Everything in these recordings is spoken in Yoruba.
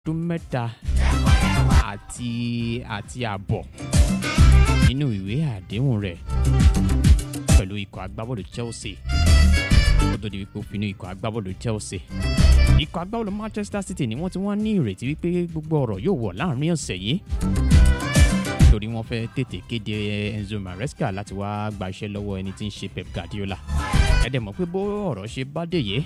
ọdún mẹ́ta àti àti àbọ̀ nínú ìwé àdéhùn rẹ̀ pẹ̀lú ikọ̀ agbábọ́ọ̀lù Chelsea ó tó di wípé ó finú ikọ̀ agbábọ́ọ̀lù Chelsea ikọ̀ agbábọ́ọ̀lù Manchester City ni wọ́n ti wá ní ìrètí wípé gbogbo ọ̀rọ̀ yóò wọ̀ láàrin ọ̀sẹ̀ yìí torí wọ́n fẹ́ tètè kéde Enzo Maresca láti wá gba iṣẹ́ lọ́wọ́ ẹni tí ń ṣe Pep Guardiola ẹ dẹ̀ mọ̀ pé bó ọ̀rọ̀ ṣe bá dé yìí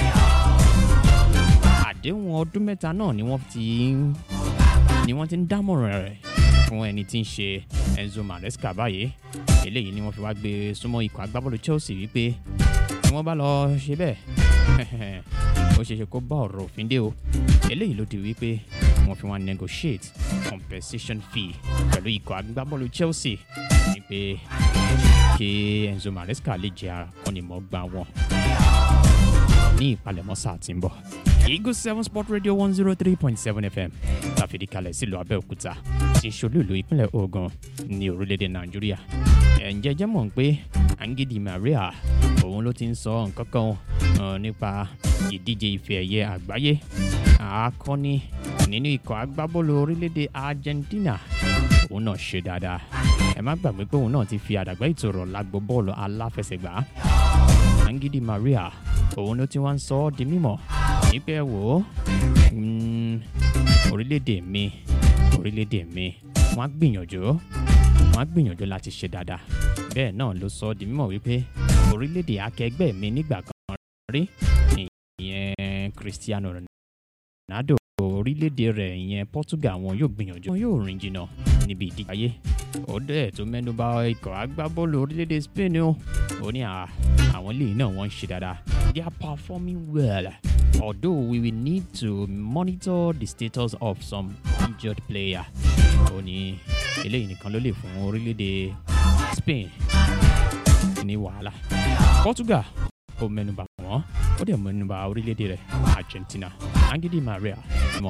àdéhùn ọdún mẹ́ta náà ni wọ́n ti ń ni wọ́n ti ń dámọ̀ràn rẹ̀ fún ẹni tí ń ṣe Enzo Maresca báyìí eléyìí ni wọ́n fi wá gbé súnmọ́ ikọ̀ agbábọ́ọ̀lù Chelsea wípé tí wọ́n bá lọ ṣe bẹ́ẹ̀ ó ṣeé ṣe kó bá ọ̀rọ̀ òfin dé o eléyìí ló di wípé wọ́n fi wá negotiate compensation fee pẹ̀lú ikọ̀ agbábọ́ọ̀lù Chelsea ní pé kí Enzo Maresca lè jẹ́ akọ́nimọ̀ọ́gbá wọn ní ìpalẹ̀mọ́ sáà tí ń bọ̀. Eagle seven sport radio one zero three point seven fm láfìdí kalẹ̀ sílùú Abẹ́òkúta tí ń ṣolúìlú ìpínlẹ̀ Ògùn ní orílẹ̀-èdè Nàìjíríà. ǹjẹ́ jẹ́ mọ̀ pé Angidi Maria òun ló ti ń sọ nǹkan kan uh, nípa ìdíje ife ẹ̀yẹ àgbáyé akọni nínú ikọ̀ agbábọ́ọ̀lù orílẹ̀-èdè Argentina òun náà ṣe dáadáa ẹ má gbàgbé pé òun náà ti fi àdàgbà ìtòrọ̀ lágbo bọ́ọ̀lù aláfẹsẹ̀gbá Angidi Maria òun ló ti wá ń sọ ọ́ di mímọ̀ nípa ẹ wò ó orílẹ̀-èdè mi orílẹ̀-èdè mi wọ́n á gbìyànjú wọ́n á gbìyànjú láti ṣe dáadáa bẹ́ẹ̀ náà ló sọ ọ́ di mímọ̀ wípé orílẹ̀-èdè akẹgbẹ́ mi nígbà kan rí ìyẹn Cristiano Ronaldo orílẹ̀-èdè rẹ̀ ìyẹn Portugal wọn yóò gbìyànjú wọn yóò rìn jìnnà níbi ìdíje ayé ó dẹ̀ tó mẹ́nuba ikọ̀ agbábọ́ọ̀lù orílẹ̀-èdè Spain o ó ní àwọn ilé náà wọ́n ń ṣe dáadáa they are performing well although we will need to monitor the status of some injured player ó ní eléyìí nìkan ló lè fún orílẹ̀-èdè Spain ní wàhálà Portugal ó mẹ́nuba wọn ó dẹ̀ mẹ́nuba orílẹ̀-èdè rẹ̀ Argentina Angidi Maria mọ́.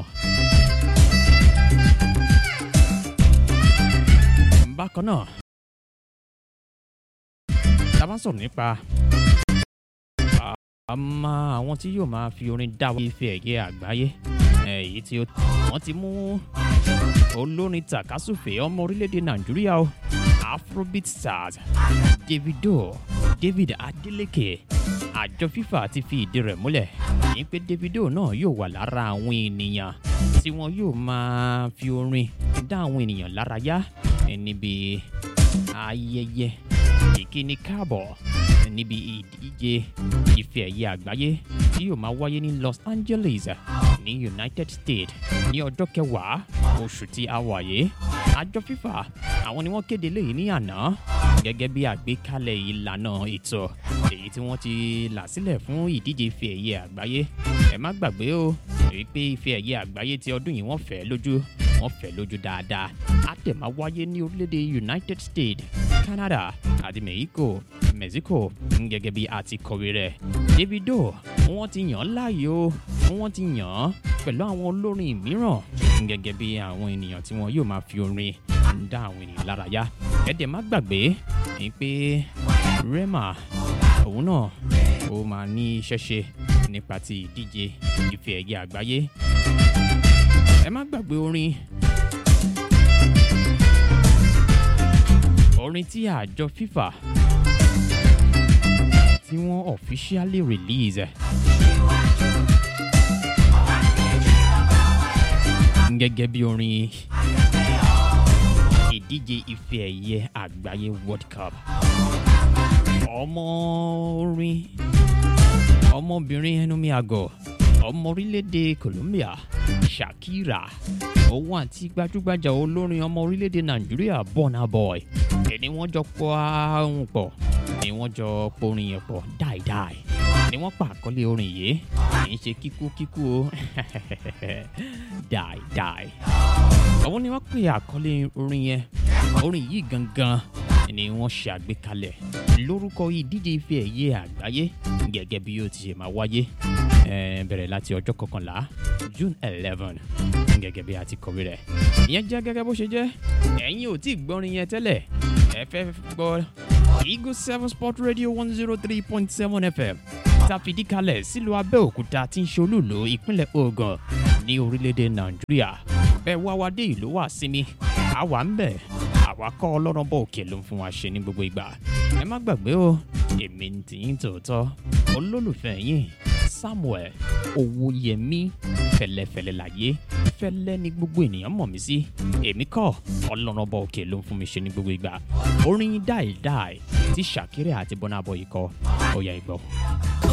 bákan náà tá a bá sọ̀rọ̀ nípa àmọ́ àwọn tí yóò máa fi orin dáwọ́ ife ẹ̀yẹ àgbáyé èyí tí wọ́n ti mú olórin tàkásùfè ọmọ orílẹ̀-èdè nàìjíríà o afrobeat stars davido david adeleke àjọ fifa ti fi ìdí rẹ̀ múlẹ̀ ní pé davido náà yóò wà lára àwọn ènìyàn tí wọn yóò máa fi orin dá àwọn ènìyàn lára yá níbi ayẹyẹ ìkíni káàbọ̀ níbi ìdíje ife ẹ̀yẹ àgbáyé tí yóò máa wáyé ní Los Angeles ní United States ní ọjọ́ kẹwàá oṣù tí a wà yìí àjọ FIFA àwọn ni wọ́n kéde léyìí ní àná gẹ́gẹ́ bí àgbékalẹ̀ ìlànà ètò èyí tí wọ́n ti là sílẹ̀ fún ìdíje ife ẹ̀yẹ àgbáyé ẹ má gbàgbé o èyí pé ife ẹ̀yẹ àgbáyé ti ọdún yìí wọ́n fẹ́ lójú wọ́n fẹ́ lójú dáadáa á tẹ̀ máa wáyé ní orílẹ̀-èdè United States Canada àti Mexico Mexico gẹ́gẹ́ bí a ti kọ̀wé rẹ̀ Davido wọ́n ti yàn án láàyò wọ́n ti yàn án pẹ̀lú àwọn olórin mìíràn gẹ́gẹ́ bí àwọn ènìyàn tí wọ́n yóò máa fi orin dá àwọn ènìyàn lára yá ẹ̀dẹ̀ má gbàgbé ni pé Rema òun náà ó máa ní iṣẹ́ ṣe nípa ti ìdíje ife ẹ̀yẹ àgbáyé ẹ má gbàgbé orin orin tí àjọ FIFA tí wọ́n officially release gẹ́gẹ́ bí orin ìdíje ife ẹ̀yẹ àgbáyé World Cup ọmọ orin ọmọbìnrin ẹnumí àgọ́ ọmọ orílẹ̀-èdè Colombia Shakira òun àti gbajúgbajà olórin ọmọ orílẹ̀-èdè Nàìjíríà Burna Boy ẹni wọ́n jọ pọ̀ ahun pọ̀ ni wọ́n jọ porin yẹn pọ̀ dáìdáì ni wọ́n pa àkọlé orin yìí kì í ṣe kíkú kíkú o dáìdáì àwọn ni wọ́n pè àkọlé orin yẹn orin yìí gangan ni wọ́n ṣe àgbékalẹ̀ lórúkọ ìdíje ife ẹ̀yẹ àgbáyé gẹ́gẹ́ bí yóò ti ṣe máa wáyé bẹ̀rẹ̀ láti ọjọ́ kọkànlá June eleven gẹ́gẹ́ bí a ti kọ̀wé rẹ̀ ìyẹn jẹ́ gẹ́gẹ́ bó ṣe jẹ́ ẹ̀yin ò tí ì gbọ́rin yẹn tẹ́lẹ̀ ẹ fẹ́ gbọ́ Eagle seven sport radio one zero three point seven FM ta fìdí kalẹ̀ sílùú Abẹ́òkúta tí ń ṣolúlo ìpínlẹ̀ Ògùn ní orílẹ̀-èdè nàìjíríà bẹ́ẹ̀ wá wá dé ìlú wà sinmi àwa ń bẹ̀ àwa kọ́ ọlọ́run bọ̀ òkè ló ń fún wa ṣe ní gbogbo ìgbà ẹ má gbàgbé o èmi ń tì í tòótọ́ olólùfẹ́ yín samuel owóyẹmí fẹlẹfẹlẹ láyé fẹlẹ ní gbogbo ènìyàn mọ̀ mí sí èmi kọ́ ọlọ́run bọ̀ òkè ló ń fún mi ṣe ní gbogbo ìgbà orin dáìdáì tí ṣàkírẹ́ àti bọ́nàbọ̀ yìí kọ́ ó yá ìgbọ́.